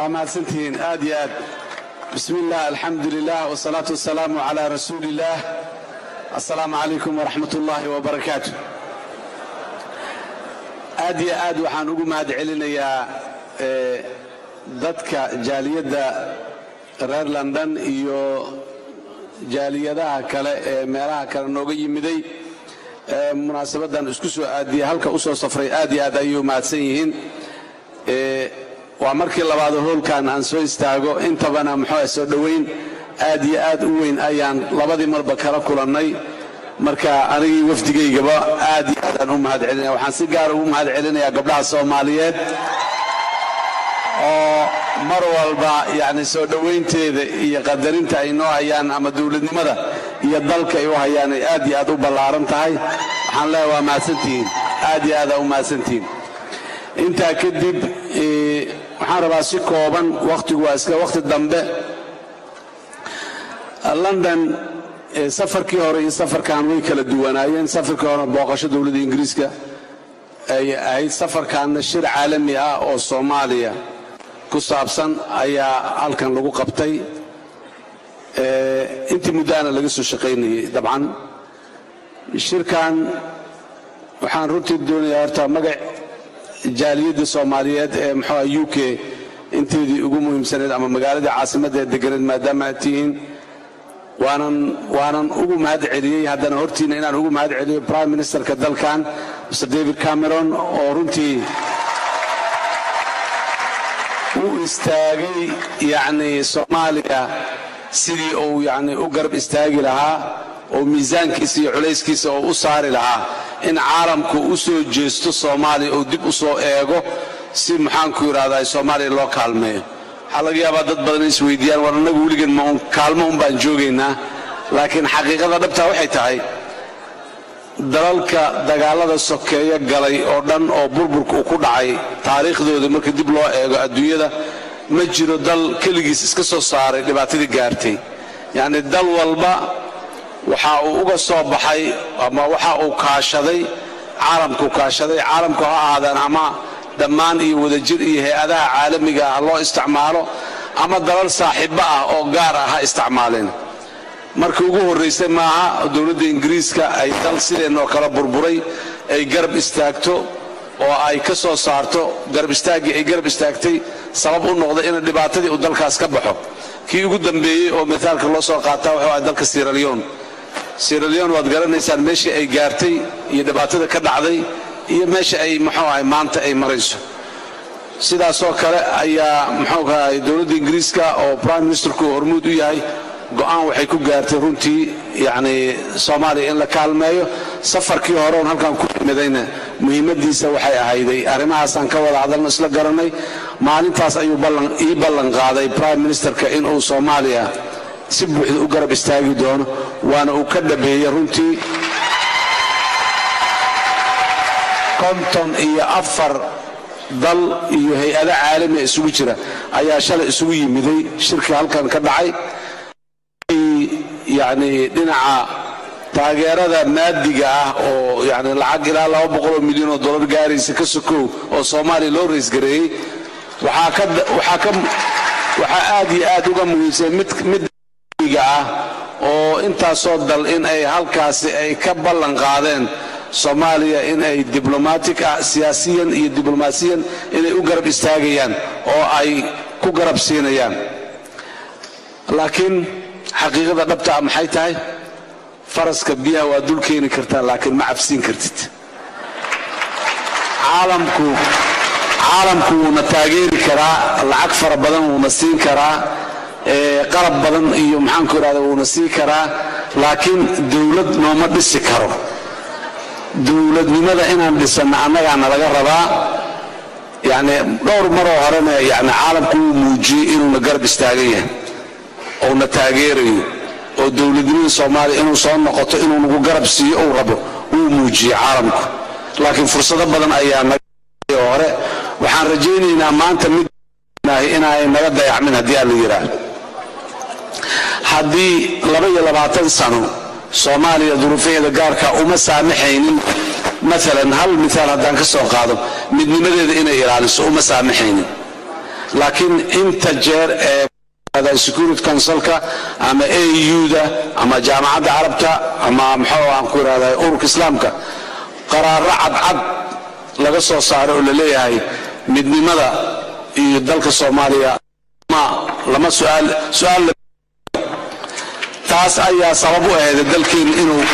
waa mahadsantihiin aad iyo aad bismi illah alxamdu lilah wsalaatu wasalaamu cala rasuuli illah assalaamu calaykum waraxmat ullaahi wbarakaatu aad iyo aad waxaan ugu mahad celinayaa dadka jaaliyadda reer london iyo jaaliyadaha kale ee meelaha kale nooga yimiday munaasabadan isku soo aadiyey halka u soo safray aad iyo aad ayuu mahadsan yihiin waa markii labaado hoolkan aan soo istaago intabana muxuu soo dhowayn aad iyo aad u weyn ayaan labadii marba kala kulannay marka anigii wafdigaygaba aad iyo aadaan u mahad celinaya waxaan si gaara ugu mahad celinayaa gabdhaha soomaaliyeed oo mar walba yacni soo dhowaynteeda iyo qadarinta ay noo hayaan ama dowladnimada iyo dalka ay u hayaan ay aad iyo aad u ballaaran tahay waxaan leeyahay waa mahadsantihiin aad iyo aadaa u mahadsantihiin intaa kadib waxaan rabaa si kooban wakhtigu waa iska wakhti dambe london safarkii hore iyo safarkan way kala duwanaayeen safarkii hore booqasho dowladda ingiriiska ay ahayd safarkanna shir caalami ah oo soomaaliya ku saabsan ayaa halkan lagu qabtay intii muddaana laga soo shaqaynayay dabcan shirkan waxaan runtii doonayaa horta magac jaaliyadda soomaaliyeed ee muxuuha u k inteedii ugu muhiimsaneed ama magaaladii caasimadda ee deganeed maadaama aad tihiin waanan waanan ugu mahad celiyey haddana hortiina inaan ugu mahad celiyo prime ministerka dalkan mr david cameron oo runtii u istaagay yacni soomaaliya sidii uu yacni u garab istaagi lahaa oo miisaankiisa iyo culayskiisa oo u saari lahaa in caalamku u soo jeesto soomaaliya oo dib u soo eego si maxaanku yidhahdaa soomaaliya loo kaalmeeyo waxaa laga yaabaa dad badan isweydiiyaan war annagu weligan ma kaalmo un baan joogaynaa laakiin xaqiiqada dhabtaa waxay tahay dalalka dagaalada sokeeyo galay oo dhan oo burburka uu ku dhacay taariikhdooda marka dib loo eego adduunyada ma jiro dal keligiis iska soo saaray dhibaatadii gaartay yacni dal walba waxa uu uga soo baxay ama waxa uu kaashaday caalamkuu kaashaday caalamku ha ahaadaan ama dhammaan iyo wadajir iyo hay-adaha caalamiga ah loo isticmaalo ama dalal saaxiibo ah oo gaar ah ha isticmaaleen markii ugu horraysay maaha dowladda ingiriiska ay dal sideenoo kale burburay ay garab istaagto oo ay ka soo saarto garab istaaggii ay garab istaagtay sabab u noqday in dhibaatadii uu dalkaas ka baxo kii ugu dambeeyey oo mithaalka loo soo qaataa wuxuu ahay dalka siralyon siralyon waad garanaysaan meeshii ay gaartay iyo dhibaatada ka dhacday iyo meesha ay muxuu ahay maanta ay marayso sidaasoo kale ayaa muxuu ahay dowladda ingiriiska oo prime ministerku hormuud u yahay go'aan waxay ku gaartay runtii yacni soomaaliya in la kaalmeeyo safarkii horeon halkan ku imidayna muhiimadiisa waxay ahayday arrimahaasaan ka wada hadalno isla garanay maalintaas ayuu ii ballan qaaday prime ministerka inuu soomaaliya si buuxda u garab istaagi doono waana uu ka dhabeeyey runtii konton iyo afar dal iyo hay-ado caalamiga isugu jira ayaa shalay isugu yimiday shirkii halkan ka dhacay yacni dhinaca taageerada maadiga ah oo yani lacag ilaa laba boqoloo milyan oo dollar gaaraysa ka sokow oo soomaaliya loo raysgareeyey waxaa aad iyo aad uga muhiimsan midmiga ah oo intaasoo dal in ay halkaasi ay ka ballan qaadeen soomaaliya in ay diblomatic ah siyaasiyan iyo diblomaasiyan inay u garab istaagayaan oo ay ku garab siinayaan laakiin xaqiiqada dhabta ah maxay tahay faraska biyaha waa dul keeni kartaa laakiin ma cabsiin kartid caalamku caalamku wuuna taageeri karaa lacag fara badan wuuna siin karaa qalab badan iyo maxaanku irahda wuuna siin karaa laakiin dowlad nooma dhisi karo dowladnimada inaan dhisanno annagaana laga rabaa yani dhowr maroo horena yani caalamku wuu muujiyey inuuna garab istaagan yahay ouna taageerayo oo dowladnimada soomaaliya inuu soo noqoto inuu nagu garab siiyo uu rabo wuu muujiyey caalamku laakiin fursado badan ayaa naga hore waxaan rajaynaynaa maanta mid inaanay naga dayacmin haddii aan la yidhaah haddii laba iyo labaatan sano soomaaliya duruufaheeda gaarka uma saamaxaynin maalan hal miaal haddaan ka soo qaado midnimadeeda inay ilaaliso uma saamaxaynin laakiin inta jeer ee security councilka ama auda ama jaamacadda carabta ama muxuu aan ku irahdaa ururka islaamka qaraaro cadcad laga soo saaray oo la leeyahay midnimada iyo dalka soomaaliya lama suaal su-aal taas ayaa sabab u aheeda dalkeena inuu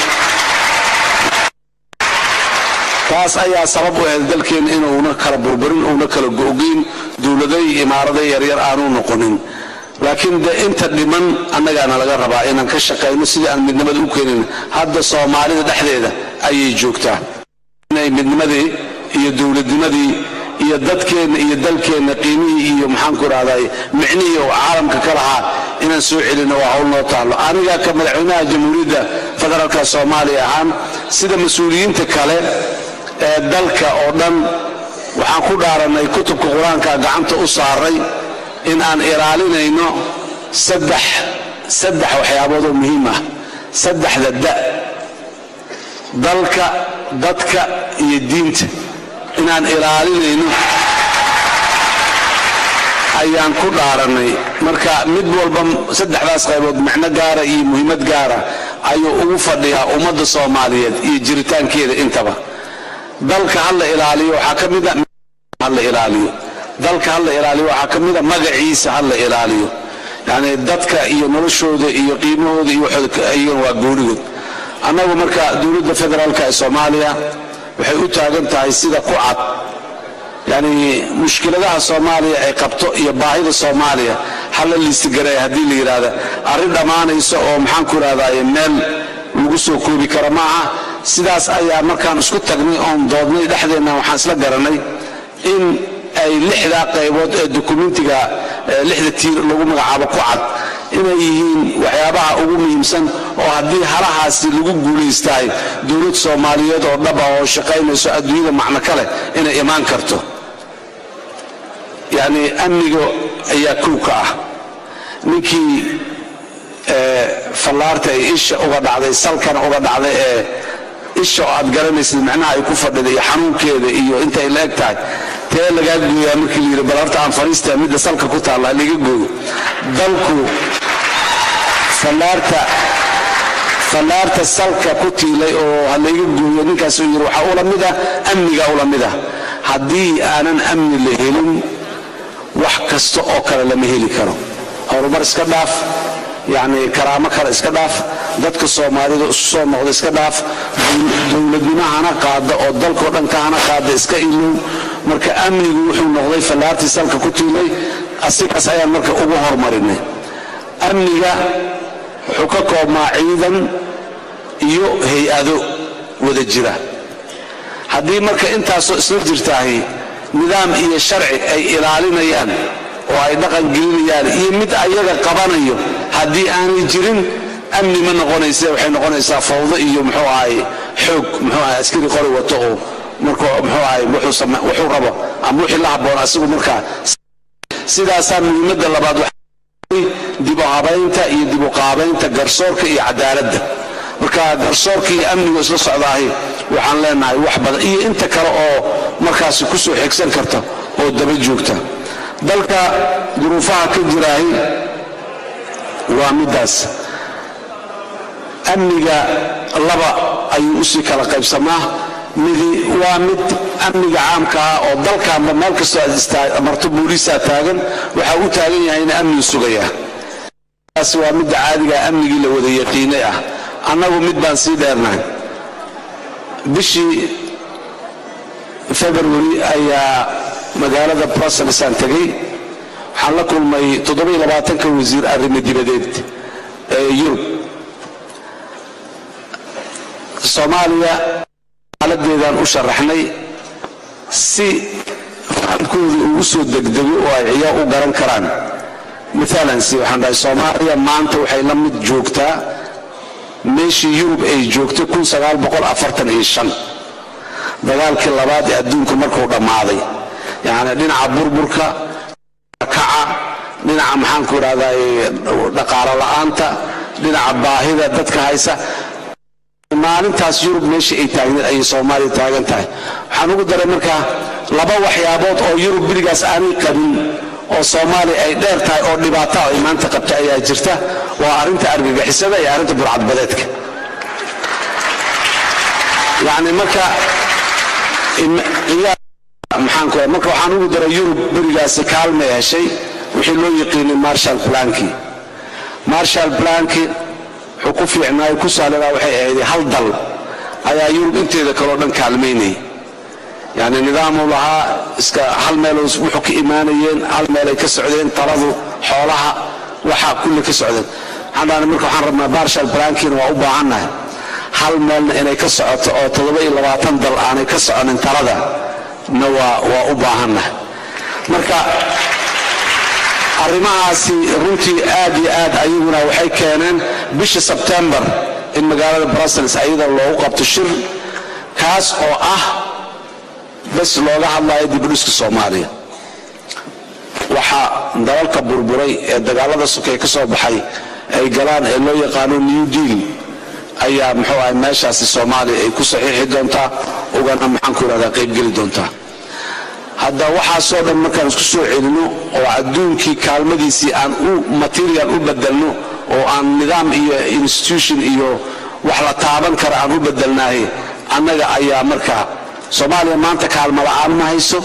taas ayaa sabab u aheeda dalkeena inuuna kala burburin uuna kala go'geyn dowlado iyo imaarado yaryar aanu noqonin laakiin de inta dhiman annagaana laga rabaa inaan ka shaqayno sidii aan midnimada u keenin hadda soomaalida dhexdeeda ayay joogtaa inay midnimadii iyo dowladnimadii iyo dadkeenna iyo dalkeenna qiimihii iyo maxaanku irahday micnihii oo caalamka ka lahaa inaan soo celinno waa hawl noo taallo aniga ka madaxweynaha jamhuuriyadda federaalka soomaaliya ahaan sida mas-uuliyiinta kale ee dalka oo dhan waxaan ku dhaarannay kutubka qur-aanka gacanta u saaray in aan ilaalinayno saddex saddex waxyaabood oo muhiim ah saddexda da dalka dadka iyo diinta inaan ilaalinayno ayaan ku dhaarannay marka mid walba saddexdaas qaybood macno gaara iyo muhiimad gaara ayuu ugu fadhiyaa ummadda soomaaliyeed iyo jiritaankeeda intaba dalka ha la ilaaliyo waxaa ka mida ha la ilaaliyo dalka ha la ilaaliyo waxaa ka mida magaciisa ha la ilaaliyo yacni dadka iyo noloshooda iyo qiimahooda iyo waxooda iyagan waa goonigood annagu marka dowladda federaalka ee soomaaliya waxay u taagan tahay sida ku cad yacni mushkiladaha soomaaliya ay qabto iyo baahida soomaaliya hala liistigareeya haddii la yidhaahda arrin dhammaanaysa oo maxaanku idhahdaye meel lagu soo koobi kara maaha sidaas ayaa markaan isku tagnay oon doodnay dhexdeenna waxaan isla garanay in ay lixdaa qaybood ee dukumentiga lixda tiir lagu magacaabo ku cad inay yihiin waxyaabaha ugu muhiimsan oo haddii halahaasi lagu guulaystahay dowlad soomaaliyeed oo dhaba oo shaqaynayso adduunyada macno ka leh inay imaan karto yacni amniga ayaa kowka ah ninkii fallaarta ay isha uga dhacday salkana uga dhacday ee isha oo aad garanaysid macnaha ay ku fadhida iyo xanuunkeeda iyo intay la eg tahay tee lagaa gooyaa markii la yidhi bal horta aan fariista midda salka ku taalla laga gooyo dalku fallaarta fallaarta salka ku tiilay oo ha layga gooyo ninkaasuu yidhi waxaa ula mid ah amniga ula mid ah haddii aanan amni la helin wax kasta oo kale lama heli karo horumar iska dhaaf yacni karaamo kale iska dhaaf dadka soomaalida isu soo noqda iska dhaaf dowladnimo hana qaada oo dalkao dhan ka hana qaada iska ilow marka amnigu wuxuu noqday fallaartii salka ku tiilay asigaas ayaan marka ugu hormarinay amniga wuxuu ka koobmaa ciidan iyo hay-ado wada jira haddii marka intaasoo isla jirtaahi nidaam iyo sharci ay ilaalinayaan oo ay dhaqan gelinayaan iyo mid ayaga qabanayo haddii aanay jirin amni ma noqonayse waxay noqonaysaa fawdo iyo muxuu ahay xoog muxuu ahay askari qori wato oo markuu muxuu ahay wuxuu rabo ama wixii la habboon asigu markaa sidaasaa muhiimadda labaad dib u habaynta iyo dib u qaabaynta garsoorka iyo cadaaladda marka garsoorka iyo amnigu isla socdaahi waxaan leenahay wax badan iyo inta kale oo markaasi ku soo xigsan karta oo daba joogta dalka duruufaha ka jiraahi waa middaas amniga laba ayuu usii kala qaybsamaa midi waa mid amniga caamka ah oo dalkaanba meel kastoo aad marto booliisaa taagan waxaa u taagan yahay in amnigu sugaya taas waa midda caadiga amnigii la wada yaqiinay ah annagu mid baan sii dheernahay bishii february ayaa magaalada brussels aan tegay waxaan la kulmay toddobaiylabaatanka wasiir arrimo dibadeed ee yurub soomaaliya xaaladeedaan u sharaxnay si fahamkooda ugu soo degdego oo ay ciyaa u garan karaan maalan si waxaan dhahay soomaaliya maanta waxay la mid joogtaa meeshii yurub ay joogtay dagaalkii labaad ee adduunku markuu dhammaaday yacni dhinaca burburka kaca dhinaca maxaanku idhahday dhaqaalo la'aanta dhinaca baahida dadka haysa maalintaas yurub meeshii ay taagneed ayay soomaaliya taagan tahay waxaan ugu daray markaa laba waxyaabood oo yurub birigaas aanay qabin oo soomaaliya ay dheer tahay oo dhibaato ay maanta qabta ayaa jirta waa arrinta argagixisada iyo arrinta burcadbadeedka yani marka maxaan ku marka waxaan ugu daray yurub berigaasi kaalmay heshay wixii loo yiqiinay marshal planki marshal planki wuxuu ku fiicnaayo ku saalanaa waxay ahayd hal dal ayaa yurub inteeda kaleo dhan kaalmaynayay yani nidaamuu lahaa iska hal meel wuxuu ka imaanayeen hal meelay ka socdeen taladu xoolaha waxa kulli ka socdeen waxaan dhahnay marka waxaan rabnaa marshal plankina waa u baahannahay hal meelna inay ka socoto oo toddoba iyo labaatan dal aanay ka soconin talada na waa waa u baahannahay marka arrimahaasi runtii aad iyo aad ayaguna waxay keeneen bisha sebtembar in magaalada brussels ayada loogu qabto shir kaas oo ah bas looga hadlayo dibudhiska soomaaliya waxaa dalalka burburay ee dagaalada sokey ka soo baxay ay galaan ee loo yaqaano new deal ayaa muxuu ahay meeshaasi soomaaliya ay ku saxiixi doontaa ugana maxaanku irahdaa qaybgeli doontaa hadda waxaasoo dhan markaan isku soo celino oo adduunkii kaalmadiisii aan u material u bedelno oo aan nidaam iyo institution iyo wax la taaban kara aan u bedelnaaye annaga ayaa markaa soomaaliya maanta kaalmo la'aan ma hayso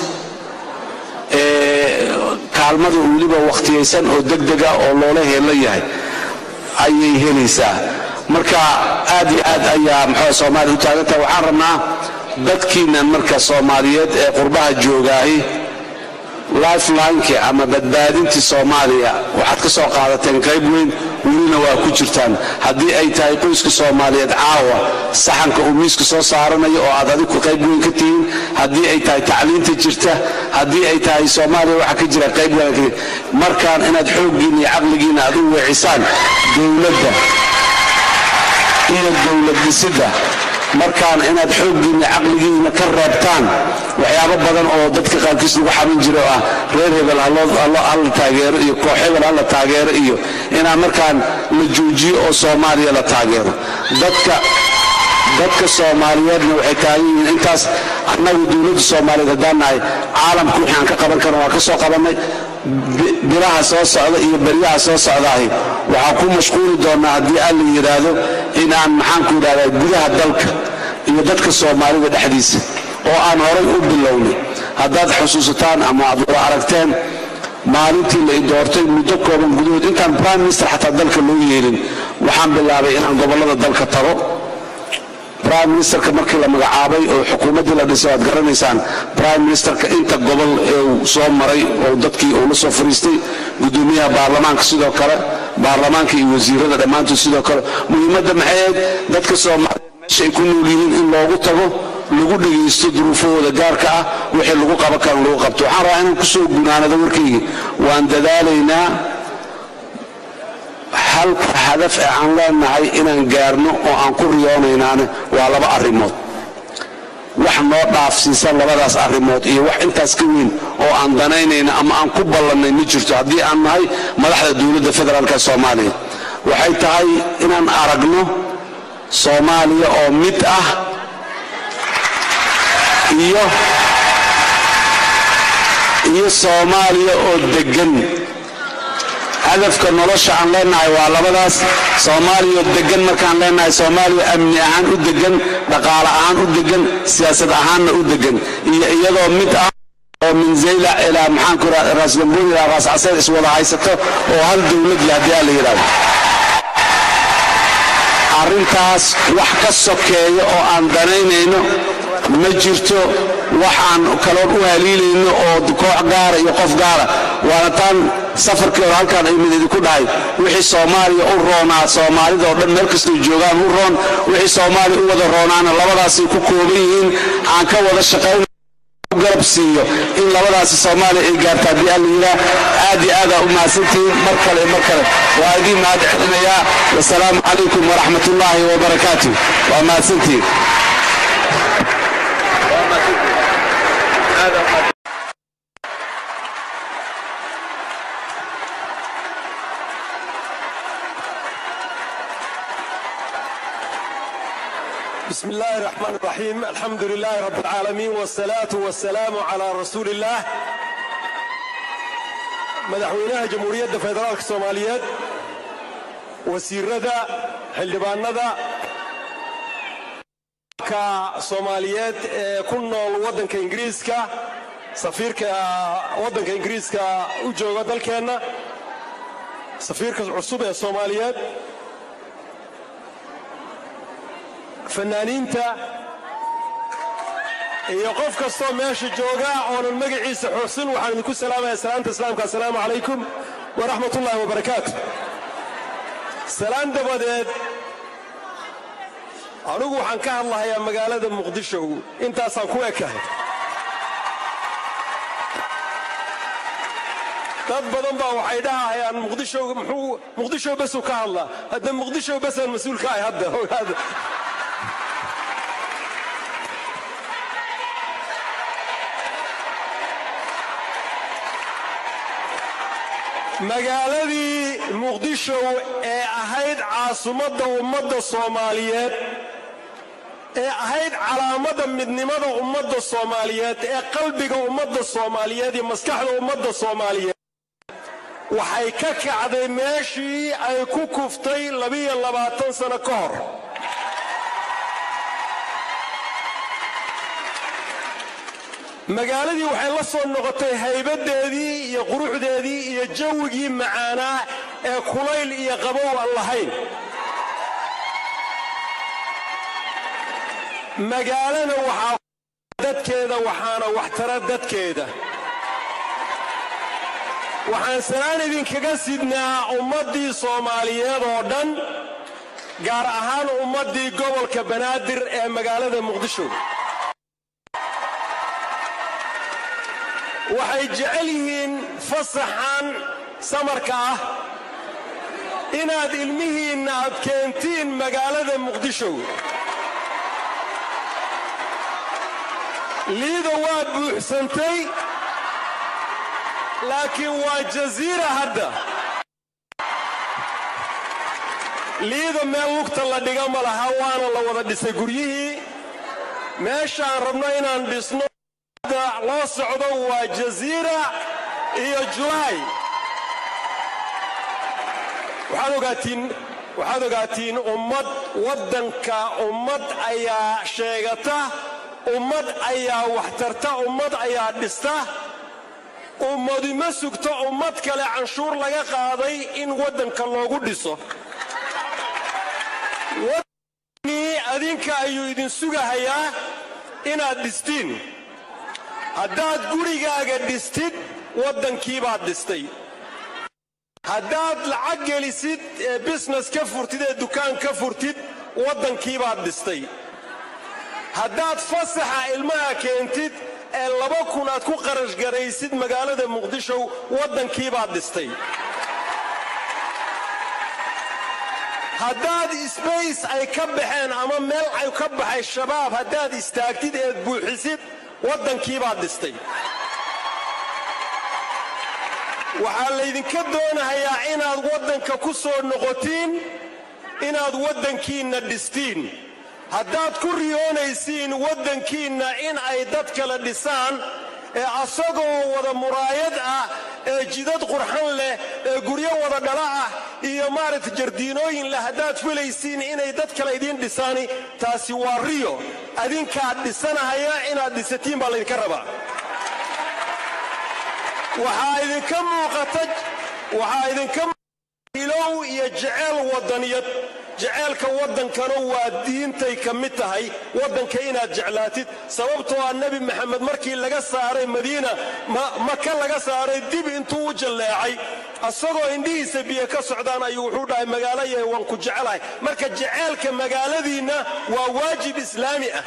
kaalmada weliba wakhtiyaysan oo degdega oo loola heella yahay ayay helaysaa marka aad iyo aad ayaa mxua soomaaliya u taagantaha waxaan rabnaa dadkiinan marka soomaaliyeed ee qurbaha joogaahi lifelineki ama badbaadintii soomaaliya waxaad ka soo qaadateen qayb weyn welina waa ku jirtaan haddii ay tahay qoyska soomaaliyeed caawa saxanka uu miiska soo saaranayo oo aad adigu qayb weyn ka tihiin haddii ay tahay tacliinta jirta haddii ay tahay soomaaliya waxa ka jira qayb weyn markaan inaad xooggiina iyo caqligiina aad u weecisaan dowladda iyo dowlad dhisidda markaan inaad xooggiinna caqligiina ka reebtaan waxyaabo badan oo dadka qaarkiis lagu xamin jira oo ah reer hebel hala taageero iyo koox hebel hala taageero iyo inaan markaan la joojiyo oo soomaaliya la taageero dadka dadka soomaaliyeedna waxay taagan yihiin intaas annagu dowladda soomaaliyeed haddaan nahay caalamka wixii aan ka qaban karno waa ka soo qabannay bilaha soo socda iyo beryaha soo socdaahi waxaan ku mashquuli doonnaa haddii alla yidhaahdo inaan maxaanku yidhahdaa gudaha dalka iyo dadka soomaalida dhexdiisa oo aan horay u bilownay haddaad xusuusataan ama aad wada aragteen maalintii la doortay muddo kooban gudahood intaan prime minister xataa dalka loo yeelin waxaan bilaabay inaan gobollada dalka tago prime ministerka markii la magacaabay oo xukuumaddii la dhisay waad garanaysaan prime ministerka inta gobol ee uu soo maray oo dadkii uu la soo fariistay gudoomiyaha baarlamaanka sidoo kale baarlamaanka iyo wasiirada dhammaantood sidoo kale muhiimadda maxay ahayd dadka soomaaliyeed meesha ay ku nool yihiin in loogu tago lagu dhegaysto duruufahooda gaarka ah wixii lagu qaban kara lagu qabto waxaan rabaa inaan kusoo gunaanado warkayga waan dadaalaynaa halka hadaf ee aan leenahay inaan gaarno oo aan ku riyoonaynaane waa laba arrimood wax noo dhaafsiisan labadaas arrimood iyo wax intaas ka weyn oo aan danaynayna ama aan ku ballannay ma jirto haddii aan nahay madaxda dowladda federaalka soomaaliya waxay tahay inaan aragno soomaaliya oo mid ah iyo iyo soomaaliya oo deggan hadafka nolosha aan leenahay waa labadaas soomaaliya degan markaan leenahay soomaaliya amni ahaan u degan dhaqaale ahaan u degan siyaasad ahaanna u degan iyo iyadoo mid ah oo min zaylac ilaa maxaanku raasgambuur ilaa raas caseer iswada haysato oo hal dowlad leh haddii aa la yidhahdo arrintaas wax ka sokeeya oo aan danaynayno ma jirto waxaan kaloon u haliilayno oo koox gaara iyo qof gaara waana taan safarkii hore halkaan ay mid idinku dhahay wixii soomaaliya u roonaa soomaalida oo dhan meel kastay joogaan u roon wixii soomaaliya u wada roonaana labadaasay ku kooban yihiin aan ka wada shaqayn garab siiyo in labadaasi soomaaliya ay gaarta haddii alla yidhaah aad iyo aadaa u mahadsantihiin mar kale mar kale waa idiin mahad celinayaa wasalaamu calaykum waraxmat ullaahi wabarakaatu waa mahadsantihiin بسم الله الرحمن الرحيم الحمد لله رب العالمين والصلاة والسلام على رسول الله madaxweynaha jamhuuriyadda federaalka soomaaliyeed wasiirada xildhibaanada ka soomaaliyeed ee ku nool waddanka ingiriiska safiirka waddanka ingiriiska u jooga dalkeenna safiirka cusub ee soomaaliyeed fanaaniinta iyo qof kastoo meesha jooga oonan magaciisa xusin waxaan idinku salaamaya salaanta islaamka assalaamu calaykum waraxmat ullaahi wabarakaatu salaan dabadeed anugu waxaan ka hadlahayaa magaalada muqdisho intaasaan ku ekahay dad badan baa waxay dhahayaan muqdisho muxuu muqdisho besuu ka hadlaa hadda muqdisho besaan mas-uul ka ahay hadda ogaada magaaladii muqdisho ee ahayd caasimadda ummadda soomaaliyeed ee ahayd calaamadda midnimada ummadda soomaaliyeed ee qalbiga ummadda soomaaliyeed iyo maskaxda ummadda soomaaliyeed waxay ka kacday meeshii ay ku kuftay labiyo labaatan sano ka hor magaaladii waxay la soo noqotay haybadeedii iyo quruxdeedii iyo jawigii macaanaa ee kulayl iyo qabow aan lahayn magaalana waxaa dadkeeda waxaana waxtara dadkeeda waxaan salaan idinkaga sidnaa ummaddii soomaaliyeed oo dhan gaar ahaan ummaddii gobolka banaadir ee magaalada muqdisho waxay jecel yihiin fasaxan samarka ah inaad ilmihiinna aad keentiin magaalada muqdisho liida waa buuxsantay laakiin waa jasiira hadda liida meel lugta la dhiga ma laha waana la wada dhisay guryihii meeshaan rabno inaan dhisno loo socdo waa jasiira iyo julaay waxaad ogaatiin ummad waddanka ummad ayaa sheegata ummad ayaa waxtarta ummad ayaa dhista ummadi ma sugto ummad kale canshuur laga qaaday in waddanka loogu dhiso waddankii adinka ayuu idin sugahayaa inaad dhistiin haddaad gurigaaga dhistid waddankiibaad dhistay haddaad lacag gelisid ee bisnes ka furtid ee dukaan ka furtid waddankiibaad dhistay haddaad fasaxa ilmaha keentid ee laba kun aad ku qarashgaraysid magaalada muqdisho waddankiibaad dhistay haddaad sbays ay ka baxeen ama meel ay ka baxay shabaab haddaad istaagtid eed buuxisid waddankiibaad dhistay waxaa laydinka doonahayaa inaad waddanka ku soo noqotiin inaad waddankiinna dhistiin haddaad ku riyoonaysiin waddankiinna in ay dad kale dhisaan ee asagoo wada muraayad ah ee jidad qurxan leh ee guryo wada dhala ah iyo maaragta jardiinooyin leh haddaad filaysiin inay dad kale idiin dhisaani taasi waa riyo adinkaad dhisanahaya inaad dhisatiin baa laydinka rabaa waxaa idinka muuqata waxaa idinka muuqata ilow iyo jeceel waddaniyad jeceelka waddankana waa diintay ka mid tahay waddanka inaad jeclaatid sababtoo ah nebi maxamed markii laga saaray madiina maka laga saaray dib intuu u jalleecay asagoo indhihiisa biyo ka socdaan ayuu wuxuu dhahay magaalo yahay waan ku jecelahay marka jeceelka magaaladiinna waa waajib islaami ah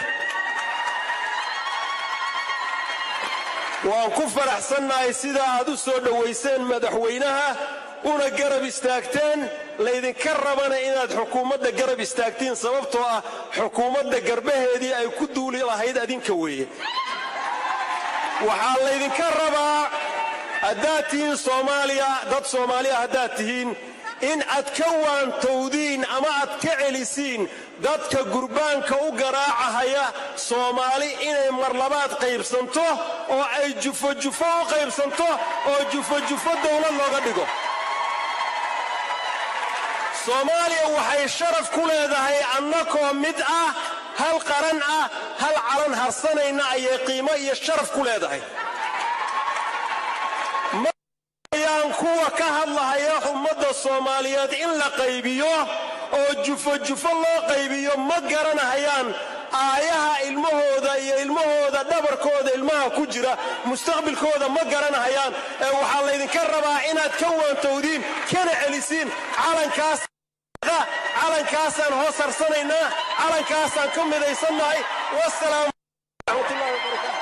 waan ku faraxsannahay sida aad u soo dhowayseen madaxweynaha una garab istaagteen laydinka rabana inaad xukuumadda garab istaagtiin sababtoo ah xukuumadda garbaheedii ay ku duuli lahayd adinka weeye waxaa laydinka rabaa haddaad tihiin soomaaliya dad soomaaliya haddaad tihiin in aad ka waantowdiin ama aad ka celisiin dadka gurbaanka u garaacahaya soomaali inay marlabaad qaybsanto oo ay jufo-jufo u qaybsanto oo jufo-jufo dowlad looga dhigo soomaaliya waxay sharaf ku leedahay annakoo mid ah hal qaran ah hal calan harsanayna ayay qiimo iyo sharaf ku leedahay ayaan kuwa ka hadlahaya ummadda soomaaliyeed in la qaybiyo oo jufo-jufo loo qaybiyo ma garanahayaan aayaha ilmahooda iyo ilmahooda dhabarkooda ilmaha ku jira mustaqbilkooda ma garanahayaan ee waxaa laydinka rabaa inaad ka waantowdiin kana celisiin calankaas calankaasaan hoos harsanaynaa calankaasaan ka midaysannahay wasalaamu raxmatullahi wabarakaatu